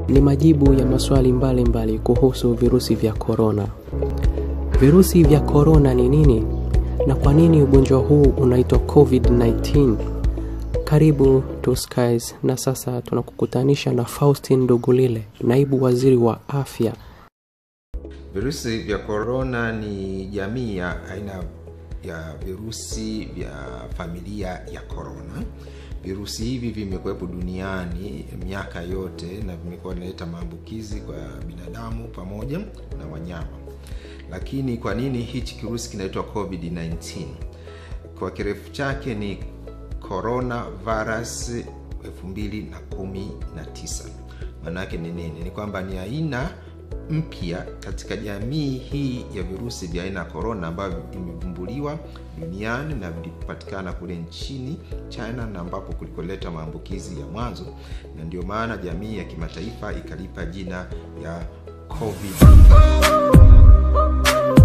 ni majibu ya maswali mbalimbali mbali kuhusu virusi vya korona. Virusi vya korona ni nini na kwa nini ugonjwa huu unaitwa COVID-19? Karibu to Skies, na sasa tunakukutanisha na Faustin Ndugulile, naibu waziri wa afya. Virusi vya korona ni jamii ya aina ya virusi vya familia ya korona. Virusi hivi vimekuwepo duniani miaka yote na vimekuwa vinaleta maambukizi kwa binadamu pamoja na wanyama. Lakini kwa nini hichi kirusi kinaitwa COVID-19? Kwa kirefu chake ni coronavirus 2019. Maana yake ni nini? Ni kwamba ni aina mpya katika jamii hii ya virusi vya aina ya korona ambavyo vimevumbuliwa duniani na vilipatikana kule nchini China na ambapo kulikoleta maambukizi ya mwanzo, na ndio maana jamii ya kimataifa ikalipa jina ya COVID.